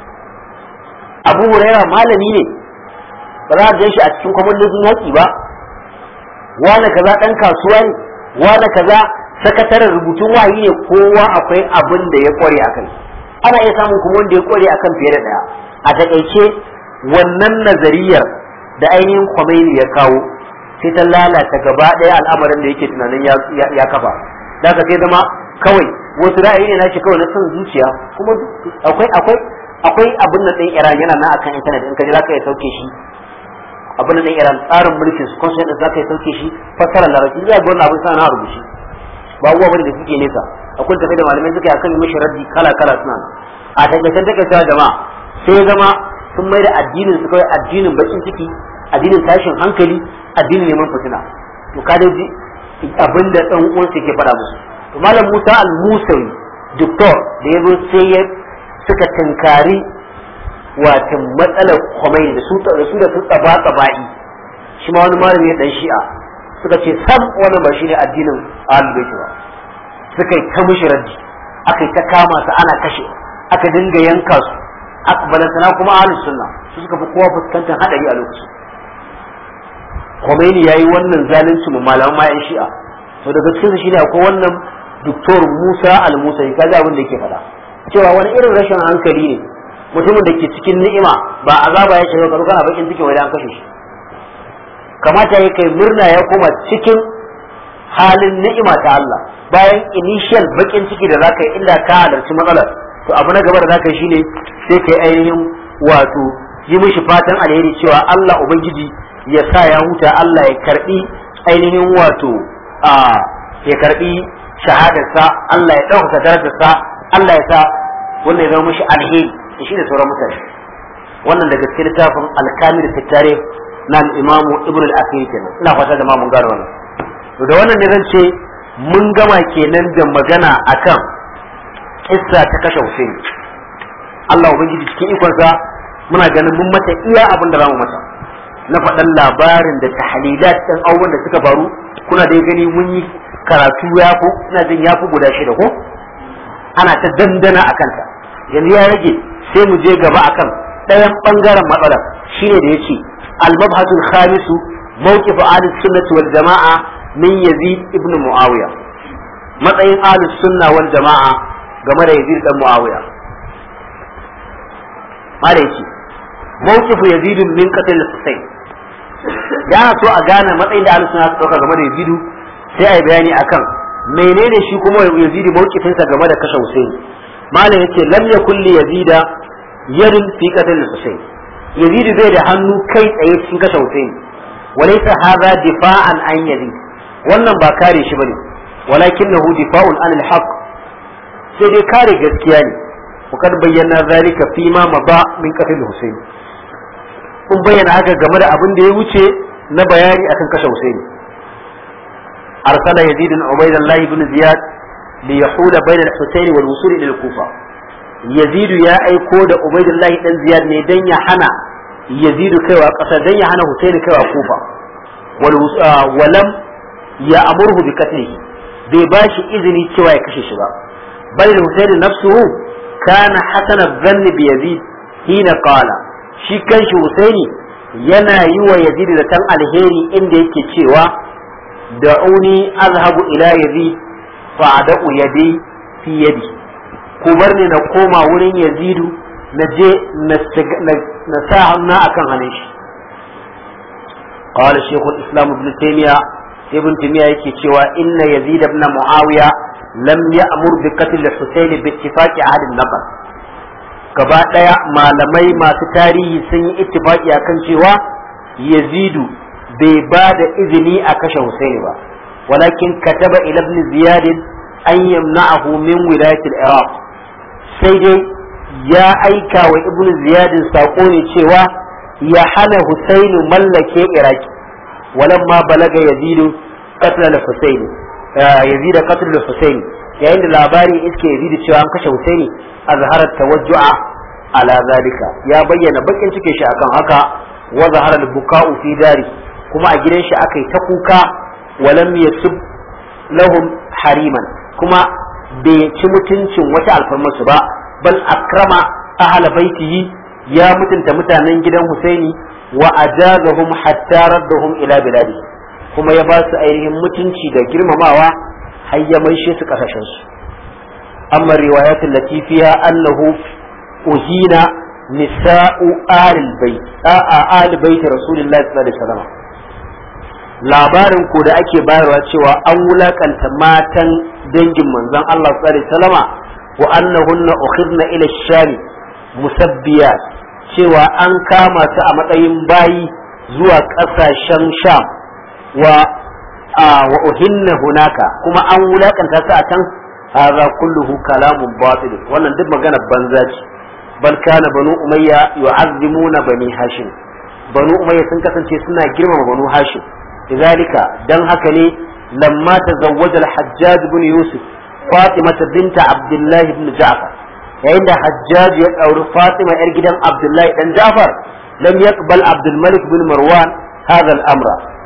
Abu Huraira malami ne ba za a gaishe a cikin kwamandojin yaƙi ba wane kaza ɗan kasuwa ne wane kaza sakataren rubutun wayi ne kowa akwai abin da ya kware akai ana iya samun kuma wanda ya kware akan fiye da ɗaya a takaice wannan nazariyar da ainihin Khomeini ya kawo sai ta lalata gaba ɗaya al'amarin da yake tunanin ya kafa da ka sai zama kawai wasu ra'ayi ne nashi kawai na son zuciya kuma akwai akwai akwai abin da ɗin Iran yana nan akan intanet in ka ji zaka iya sauke shi abin da ɗin Iran tsarin mulkin su constitution din zaka iya sauke shi fassara larabci zai ga wannan abin sa na rubuci ba uwa bane da suke nesa akwai tafi da malamai suka yi akan mishi raddi kala kala suna a takaicen takaitawa jama'a sai ya zama sun mai da addinin su kawai addinin bakin ciki addinin tashin hankali addinin neman fitina to ka dai abin da dan uwan ke faɗa musu to malam Musa al-Musawi doktor da ya zo sai ya suka tinkari wato matsalar Khomeini da su da su da su tsaba tsabai shi ma wani malami ya dan shi'a suka ce sam wannan ba shine addinin ahlul bait ba suka yi ta mushi raddi aka yi ta kama su ana kashe aka dinga yanka su akbalantana kuma ahlus sunna su suka fi kowa fuskantar hadari a lokacin Khomeini yayi wannan zalunci mu malaman ma yan shi'a to daga cikin shi ne akwai wannan doktor Musa al-Musa ya kaji abin da yake faɗa cewa wani irin rashin hankali ne mutumin da ke cikin ni'ima ba azaba ya shiga karu kana bakin cikin wani an kashe shi kamata ya kai murna ya koma cikin halin ni'ima ta Allah bayan initial bakin ciki da zaka yi illa ka halarci matsalar to abu na gaba da zaka yi shine sai kai ainihin wato yi mishi fatan alheri cewa Allah ubangiji ya sa ya huta Allah ya karbi ainihin wato a ya karbi shahadarsa Allah ya ɗaukaka darajarsa Allah ya sa wannan ya zama mishi alheri da shi da sauran mutane wannan daga cikin littafin alkamil fitare na al-imamu ibn al-akhir kenan ina fata da ma mun gane wannan to da wannan ne zan ce mun gama kenan da magana akan kissa ta kashe Hussein Allah ubangiji cikin ikonsa muna ganin mun mata iya abin da zamu mata na faɗan labarin da tahlilat ɗin abubuwan da suka faru kuna da gani mun yi karatu ya fi ina jin ya fi guda shida ko ana ta dandana a kanta yanzu ya rage sai mu je gaba akan ɗayan ɓangaren matsalar shine da ya ce al-mabhasul khamisu mawqif ahlus sunnah wal jama'a min yazid ibn muawiya matsayin ahlus sunna wal jama'a game da yazid dan muawiya mala yace mawqifu yazid min qatl husayn ya so a gane matsayin da ahlus sunna suka dauka game da yazid sai ai bayani akan menene shi kuma yazid mawqifinsa game da kashe husayn mala yace lam yakul li yazida yadin fi qatl husayn yazid bai da hannu kai tsaye cikin kashe husayn walaysa hadha difa'an an yazid wannan ba kare shi bane walakinahu difa'un an al-haq sai dai kare gaskiya ne وقد بينا ذلك فيما مضى من قتل الحسين kun bayyana haka game da abin da ya wuce na bayani akan kashe Husaini arsala yazid bin ubaydullah ibn ziyad li yahula bayna al-husayn wal wusul ila al-kufa yazid ya aiko da ubaydullah dan ziyad ne dan ya hana yazid kaiwa kasa dan ya hana husaini kaiwa kufa wal walam ya amurhu bi qatlihi bai bashi izini cewa ya kashe shi ba bal husaini nafsuhu kana hasana dhanni bi yazid hina qala shi kanshi Husaini yana yi wa Yazid da tan alheri inda yake cewa da'uni azhabu ila Yazid fa ad'u yadi fi yadi ku bar ni na koma wurin Yazidu na je na sa hannu akan hannun shi قال شيخ الإسلام ابن تيمية ابن تيمية يكي cewa إن يزيد بن معاوية لم يأمر بقتل الحسين باتفاق أهل النقل gaba ɗaya malamai masu tarihi sun yi ittifaki akan cewa yazidu bai ba da izini a kashe husaini ba walakin kataba ila ibn ziyad an yamna'ahu min wilayat al-iraq sai dai ya aika wa ibn ziyad sako ne cewa ya hana husaini mallake iraki walamma balaga yazidu qatl al-husaini yazid qatl al-husaini yayin da labari iske yazidu cewa an kashe husaini azharat tawajju'a ala zalika ya bayyana bakin cikin shi akan haka wa zahara al-buka'u fi dari kuma a gidan shi akai ta kuka walam yasub lahum hariman kuma bai ci mutuncin wata alfarmarsu ba bal akrama ahla baitihi ya mutunta mutanen gidan Husaini wa ajazahum hatta raddahum ila biladi kuma ya ba su ainihin mutunci da girmamawa har ya maishe su kasashen su amma riwayatul latifiya annahu uhina nisa'u alil bait a alil bait rasulullahi sallallahu alaihi wasallam labarin ko da ake bayarwa cewa an wulakanta matan dangin manzon Allah sallallahu alaihi wasallama wa annahunna ukhidna ila shami musabbiya cewa an kama su a matsayin bayi zuwa ƙasashen sham wa wa uhinna hunaka kuma an wulakanta su a can hadha kulluhu kalamun batil wannan duk magana banza ce bal kana banu umayya yu'azzimuna bani hashim banu umayya sun kasance suna girmama banu hashim لذلك دن هكني لما تزوج الحجاج بن يوسف فاطمة بنت عبد الله بن جعفر عند حجاج يقول فاطمة إرجدا عبد الله بن جعفر لم يقبل عبد الملك بن مروان هذا الأمر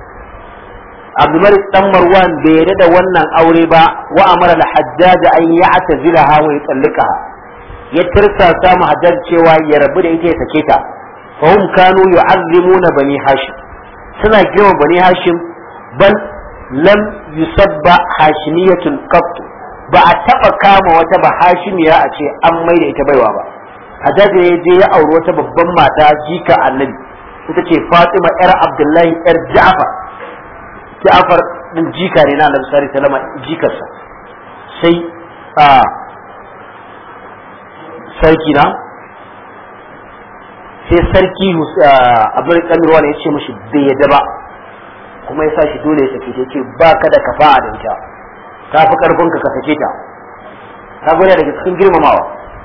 عبد الملك بن مروان بيرد ونن أوربا وأمر الحجاج أن يعتزلها ويطلقها يترسى سام حجاج شوى يربد إيتي سكيتا فهم كانوا يعظمون بني هاشم suna girma bani hashim bal lam yusabba hashimiyatun qattu ba a taba kama wata ba hashimiya a ce an mai da ita baiwa ba hajjaji ya je ya auri wata babban mata jika annabi ita ce fatima yar abdullahi yar ja'far ja'far din jika ne na annabi sallallahu alaihi wasallam jikarsa sai a sarki na sai sarki abin kamirwa ne ya ce mashi bai yadda ba kuma ya sa shi dole ya sake ta ce ba ka da kafa da ita ta fi karfin ka sake ta ta gwada daga cikin girmamawa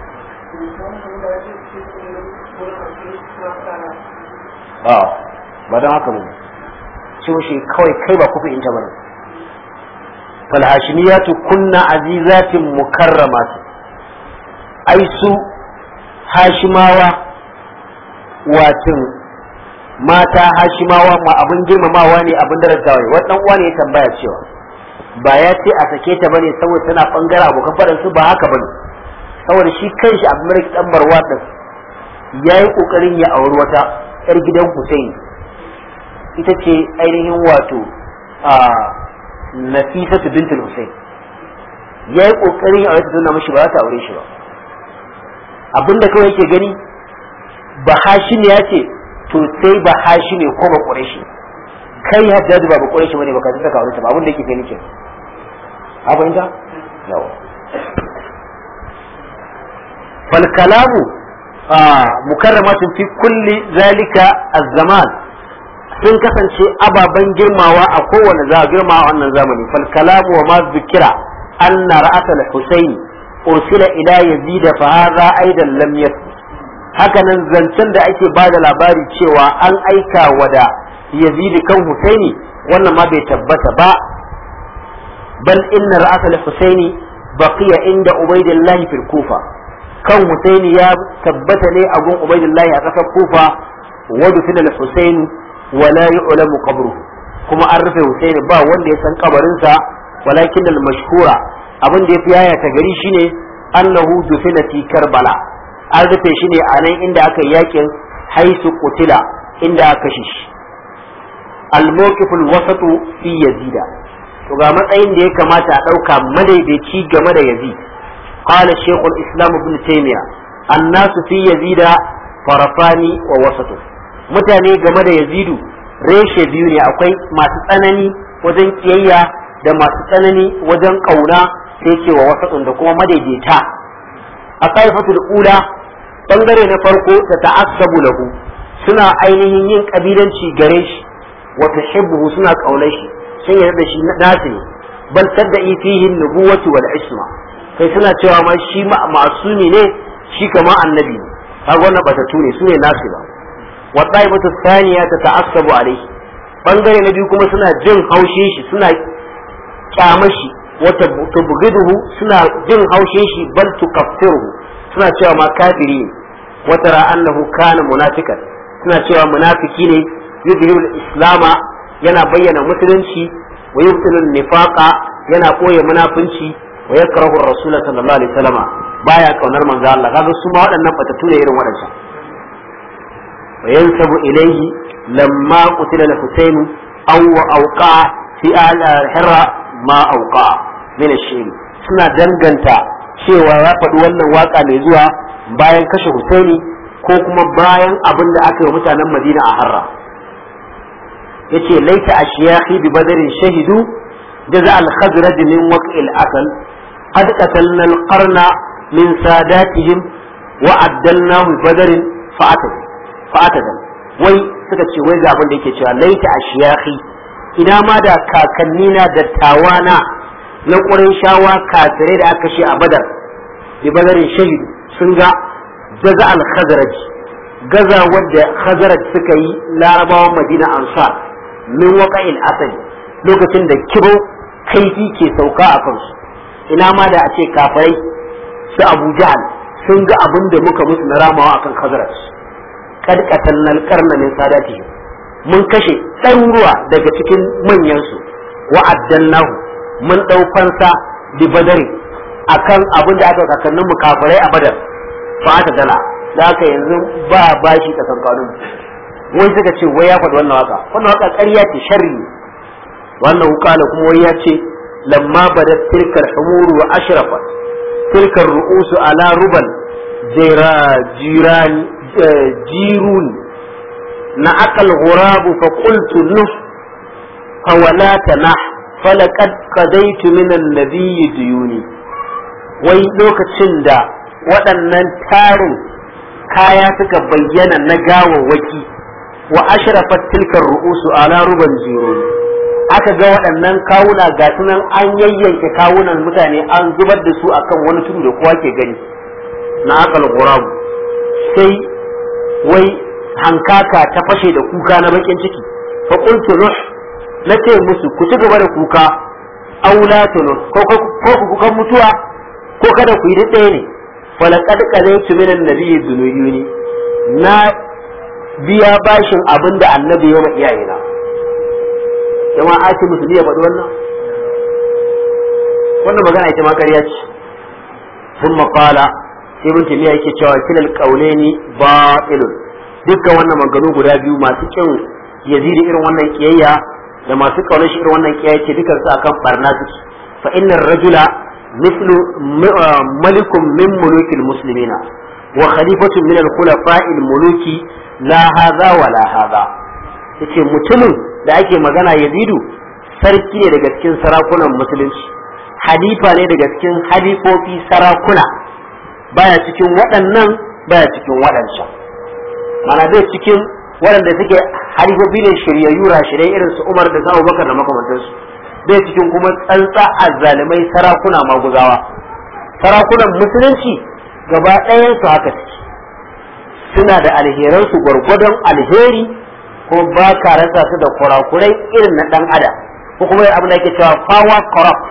ba ba don haka ba ce mashi kawai kai ba kufi in ta bane falhashimiyatu kunna azizatin mukarramatu ai su hashimawa watin mata hashimawa ma abin girmamawa ne abin darajawa ne wannan uwa ne ya tambaya cewa ba ya ce a sake ta bane saboda tana bangaren abokan faɗan su ba haka bane saboda shi kanshi abu malik dan barwa din yayi kokarin ya auri wata yar gidan Hussein ita ce ainihin wato a Nafisatu bintul Hussein yayi kokarin ya aure ta tana mishi ba za ta aure shi ba abinda kawai yake gani ba hashim ya ce to sai ba hashim ko ba ƙureshi kai hajjaji ba ba ƙureshi bane ba ka tsaka aure ta ba abin da yake gani ke a fahimta yawa fal kalamu mukarramatun fi kulli zalika az-zaman sun kasance ababen girmawa a kowane za girma a wannan zamani fal kalamu wa ma zikira anna ra'at al-husayn ursila ila yazid fa hadha aidan lam yathbut hakanan zancen da ake ba da labari cewa an aika wa da yazid kan husaini wannan ma bai tabbata ba bal inna ra'as al-husaini baqiya inda ubaidillahi fil kufa kan husaini ya tabbata ne a gun ubaidillahi a kasar kufa wa dufina al-husaini wa la yu'lamu qabruhu kuma an rufe husaini ba wanda ya san kabarinsa walakin al-mashhura abin da yafi yaya ta gari shine annahu dufina fi karbala an rufe shi ne a nan inda aka yi yakin haisu kutila inda aka kashe shi al-mawqiful wasatu fi yazida to ga matsayin da ya kamata a ɗauka madaidaici game da yazid qala shaykh al-islam ibn taymiya annasu fi yazida farafani wa wasatu mutane game da yazidu reshe biyu ne akwai masu tsanani wajen kiyayya da masu tsanani wajen kauna sai ce wa wasatun da kuma madaidaita a taifatul ula bangare na farko ta ta'assabu lahu suna ainihin yin kabilanci gare shi wa tuhibbuhu suna kaunar shi sun yarda da shi nasu ne bal tadda'i fihi nubuwati wal isma kai suna cewa ma shi ma'asumi ne shi kama annabi ne kaga wannan batatu ne sune nasu ba wa taibatu thaniya ta ta'assabu alaihi bangare na biyu kuma suna jin haushin shi suna kyamar shi wata tubghiduhu suna jin haushin shi bal tukaffiruhu suna cewa ma kafiri ne wata ra annahu kana munafikan suna cewa munafiki ne yudhirul islama yana bayyana musulunci wa yubtilun nifaqa yana koya munafunci wa yakrahu rasul sallallahu alaihi wasallama baya kaunar manzo Allah kaga su ma waɗannan batatu ne irin waɗancan wa yansabu ilayhi lamma qutila al-husayn aw awqa fi al-hirra ma awqa min ash suna danganta cewa ya faɗi wannan waka mai zuwa bayan kashe Husaini ko kuma bayan abin da aka yi mutanen Madina a Harra yace laita ashiyahi bi badarin shahidu jaza al-khazraj min waq'il asal qad qatalna al-qarna min sadatihim wa addalnahu badarin fa'atad fa'atad wai suka ce wai ga abin da yake cewa laita ashiyahi ina ma da kakannina da tawana na ƙurin shawa kafirai da aka shi a badar bi badarin shahidu sun ga jaza al-khazraj gaza wadda khazraj suka yi larabawan madina ansar min waqa'il asali lokacin da kibo kaifi ke sauka a kansu ina ma da a ce kafirai su abu jahal sun ga abin da muka musu na ramawa akan khazraj kad qatalnal qarna min sadatihim mun kashe ɗaruruwa daga cikin manyansu wa'addannahu mun ɗau fansa bi badari akan abin da aka kakannin mu kafirai a badar ba ta dala da haka yanzu ba bashi ta kankanun wai suka ce wai ya faɗi wannan waka wannan waka ƙarya ce sharri ne wannan hukala kuma wai ya ce lamma badat tilkar humuru wa ashrafat tilkar ru'usu ala ruban jiran jirun na akal ghurabu fa qultu nuh fawala tanah falaqad qadaytu min an-nabiyyi diyuni wai lokacin da waɗannan tarin kaya suka bayyana na gawawwaki wa ashrafat tilkar ru'usu ala ruban jiruni aka ga waɗannan kawuna ga sunan an yayyanke kawunan mutane an zubar da su akan wani tudu da kowa ke gani na akal ghurabu sai wai hankaka ta fashe da kuka na bakin ciki fa qultu nuh na ce musu ku ci gaba da kuka aula tunu ko ko ku kukan mutuwa ko kada ku yi ɗaya ne falaqad qadaytu min an-nabiyyi dhunuyuni na biya bashin abin da annabi ya ma iyayena jama'a ake musulmi ya faɗi wannan wannan magana ita ma ƙarya ce sun maƙala sai mun tamiya yake cewa kilal ƙauneni batilun dukkan wannan maganu guda biyu masu kin yazidi irin wannan kiyayya da masu ƙaunar shi irin wannan kiyayya ce dukkan su akan barna suke fa innar rajula mislu malikun min mulukil muslimina wa khalifatun min al-khulafa'il muluki la hadha wa la hadha yace mutumin da ake magana yazidu sarki ne daga cikin sarakunan musulunci halifa ne daga cikin halifofi sarakuna baya cikin waɗannan baya cikin waɗancan mana bai cikin waɗanda suke halifofi ne shiryayyu rashirai irin su umar da su abubakar da makamantansu bai cikin kuma tsantsa azzalimai sarakuna maguzawa sarakunan musulunci gaba ɗayan su haka suke suna da alheransu gwargwadon alheri ko ba ka rasa su da kurakurai irin na dan adam ko kuma abin da yake cewa power corrupt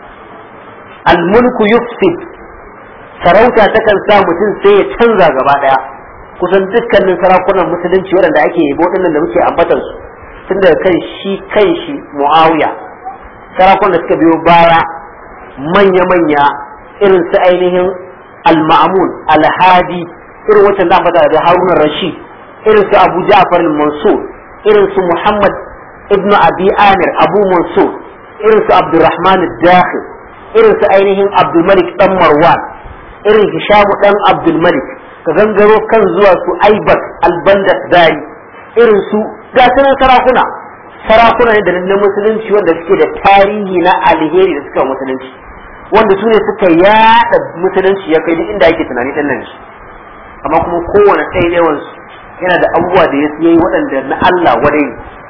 almulku yufsid sarauta takan sa mutum sai ya canza gaba daya kusan dukkanin sarakunan musulunci waɗanda ake yabo dinnan da muke ambatar su tun daga kan shi kan shi muawiya sarakunan da suka biyo baya manya-manya irin su ainihin al-ma'mun al-hadi irin wacce da ambata da haruna rashid irin su abu ja'far al-mansur irin su muhammad ibn abi amir abu mansur irin su abdurrahman al-dakhil irin su ainihin abdulmalik dan marwan irin hishamu dan abdulmalik ka gangaro kan zuwa su aibat albandat dari irin su ga sunan sarakuna sarakuna ne da na musulunci wanda suke da tarihi na alheri da suka musulunci wanda su ne suka yada musulunci ya kai duk inda ake tunani dan nan shi amma kuma kowane ɗaya yawan su yana da abubuwa da ya yi waɗanda na Allah wadai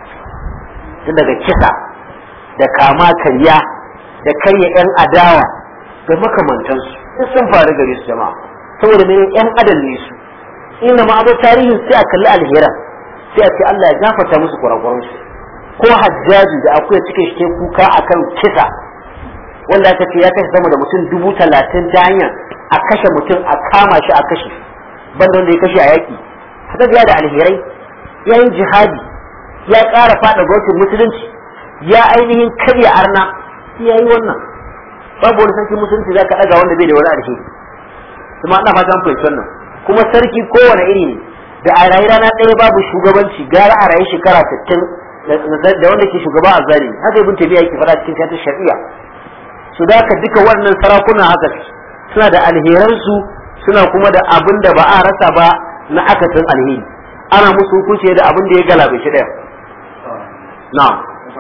tun daga kisa da kama karya da karya yan adawa da makamantansu duk sun faru gare su jama'a saboda ne yan adam ne su inda ma abu tarihin sai a kalli alheran sai a ce Allah ya gafarta musu kurakuran su ko hajjaji da akwai cikin shi kuka akan kisa wanda aka ce ya kashe sama da mutum dubu talatin ta hanyar a kashe mutum a kama shi a kashe banda wanda ya kashe a yaki haka ya da alherai ya yi jihadi ya ƙara faɗa gwamnatin musulunci ya ainihin karya arna ya yi wannan babu wani sarki musulunci za ka ɗaga wanda bai da wani alheri kuma ana fatan fahimci wannan kuma sarki kowane iri ne da a rayu rana ɗaya babu shugabanci gara a rayu shekara sittin da wanda ke shugaba a zalimi haka ibn tabiya yake faɗa cikin tatar shari'a su da ka duka wannan sarakuna haka suna da alheransu suna kuma da abin da ba a rasa ba na akasin alheri ana musu hukunci da abin da ya galabe shi ɗaya na'am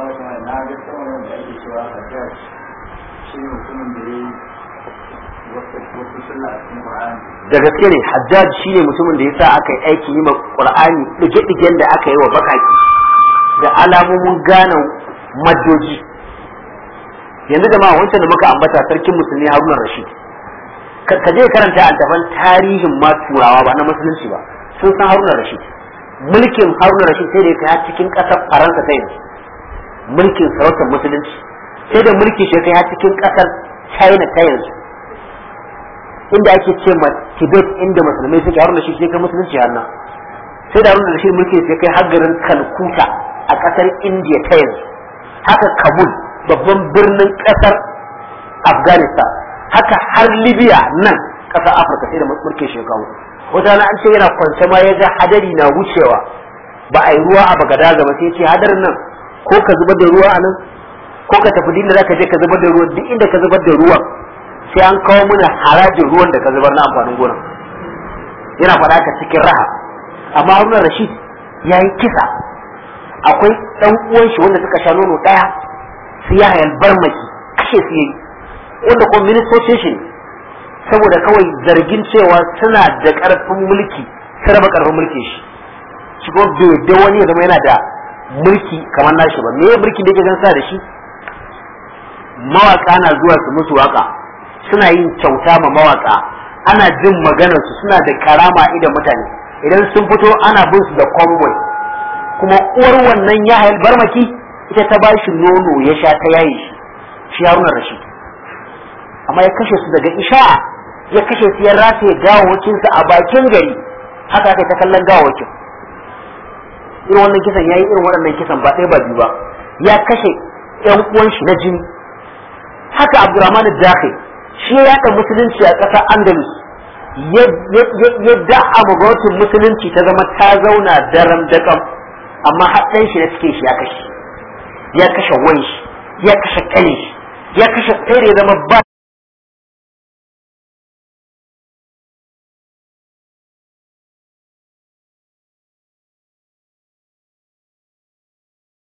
da gaske ne hajjaj shi ne mutumin da ya sa aka yi aiki yi ma qur'ani dige-digen da aka yi wa bakaki da alamomin gane maddoji yanzu da ma wancan da muka ambata sarkin musulmi haruna rashid ka je karanta altaban tarihin ma turawa ba na musulunci ba sun san haruna rashid mulkin haruna rashid sai da ya kai cikin ƙasar faransa ta yanzu mulkin sarautar musulunci sai da mulki shi kai cikin ƙasar china ta yanzu inda ake ce ma tibet inda musulmai suke haruna rashid sai kai musulunci har nan sai da haruna rashid mulki sai kai har garin kalkuta a ƙasar indiya ta yanzu haka kabul babban birnin ƙasar afghanistan haka har libya nan ƙasar afirka sai da mulkin shekaru wata na an ce yana kwance ma ya ga hadari na wucewa ba a yi ruwa a bagadaza ba sai ce hadarin nan ko ka zubar da ruwa a nan ko ka tafi dinda za ka je ka zubar da ruwan duk inda ka zubar da ruwan sai an kawo mana harajin ruwan da ka zubar na amfanin gonan yana faɗa ka cikin raha amma haruna rashid ya yi kisa akwai ɗan uwan shi wanda suka sha nono ɗaya su ya hayal barmaki kashe su yi wanda kuma ministocin shi saboda kawai zargin cewa suna da ƙarfin mulki su raba ƙarfin mulki shi shi kuma bai da wani ya zama yana da mulki kamar nashi ba me mulkin da yake gansa da shi mawaka na zuwa su musu waka suna yin kyauta ma mawaka ana jin maganar su suna da karama idan mutane idan sun fito ana bin su da convoy kuma uwar wannan ya hayal barmaki ita ta bashi nono ya sha ta yayi shi shi haruna rashid amma ya kashe su daga isha ya kashe su ya rataye gawawacinsa a bakin gari haka aka ta kallon gawawacin irin wannan kisan yayi irin waɗannan kisan ba ɗaya ba biyu ba ya kashe ƴan uwan shi na jini haka Abdurrahman Dakhil shi ya yaɗa musulunci a ƙasar Andalus ya da'a gwamnatin musulunci ta zama ta zauna daram daƙam amma haɗin shi na cikin shi ya kashe ya kashe wan shi ya kashe ƙanin shi ya kashe tsere zama ba